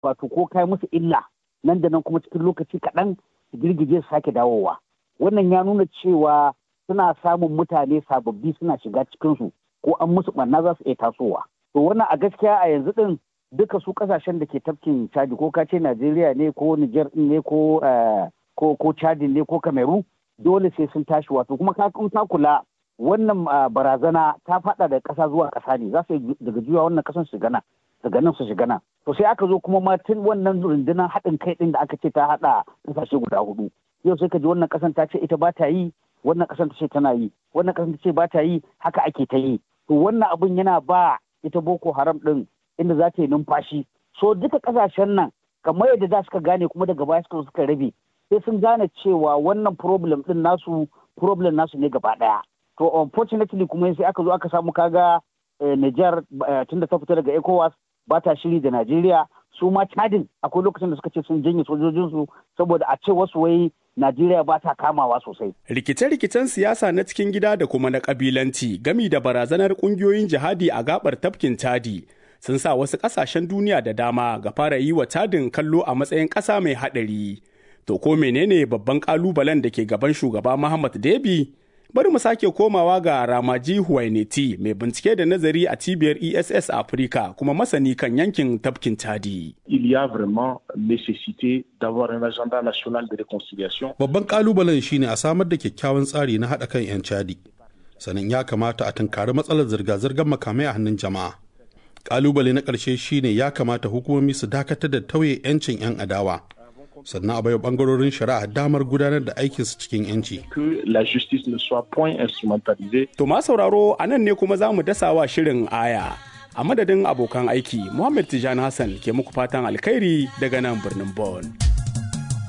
wato ko kai musu illa nan da nan kuma cikin lokaci kaɗan su girgije su sake dawowa wannan ya nuna cewa suna samun mutane sababbi suna shiga cikinsu ko an musu ɓanna za su iya tasowa to wannan a gaskiya a yanzu ɗin duka su ƙasashen da ke tafkin chadi ko ka ce najeriya ne ko niger ne ko ko ko chadi ne ko kameru dole sai sun tashi wato kuma ka ta kula wannan barazana ta faɗa da ƙasa zuwa ƙasa ne za su daga juya wannan ƙasan su gana daga nan su shiga nan to sai aka zo kuma ma tun wannan rundunar haɗin kai ɗin da aka ce ta haɗa ƙasashe guda hudu yau sai ka ji wannan ƙasan ta ce ita ba ta yi wannan ƙasan ta ce tana yi wannan ƙasan ta ce ba ta yi haka ake ta yi to wannan abin yana ba ita boko haram ɗin inda za ta yi numfashi so duka ƙasashen nan kamar yadda za suka gane kuma daga baya suka suka rabe sai sun gane cewa wannan problem ɗin nasu problem nasu ne gaba ɗaya to unfortunately kuma sai aka zo aka samu kaga Niger tunda ta fita daga ECOWAS ba ta shiri da Najeriya su ma cadin akwai lokacin da suka ce sun janye sojojinsu saboda a ce wasu wai Najeriya ba ta kamawa sosai. Rikice-rikicen siyasa na cikin gida da kuma na kabilanci gami da barazanar kungiyoyin jihadi a gabar tafkin Chadi sun sa wasu ƙasashen duniya da dama ga fara yi wa Chadin kallo a matsayin ƙasa mai haɗari. To ko menene babban ƙalubalen da ke gaban shugaba Muhammad Debi? bari mu sake komawa ga Ramaji Huwaineti mai bincike da nazari a cibiyar ESS Africa kuma masani kan yankin tafkin Chadi. Il y a vraiment nécessité d'avoir un agenda national de réconciliation. Babban kalubalen shine a samar da kyakkyawan tsari na haɗa kan 'yan Chadi. Sannan ya kamata a tunkari matsalar zirga-zirgar makamai a hannun jama'a. Kalubale na ƙarshe shine ya kamata hukumomi su dakatar da tauye 'yancin 'yan adawa. sannan a baiwa bangarorin shari'a damar gudanar da aikinsu cikin yanci. To ma sauraro a nan ne kuma za mu dasawa shirin aya. A madadin abokan aiki, Muhammad Tijani Hassan ke muku fatan alkhairi daga nan birnin Bonn.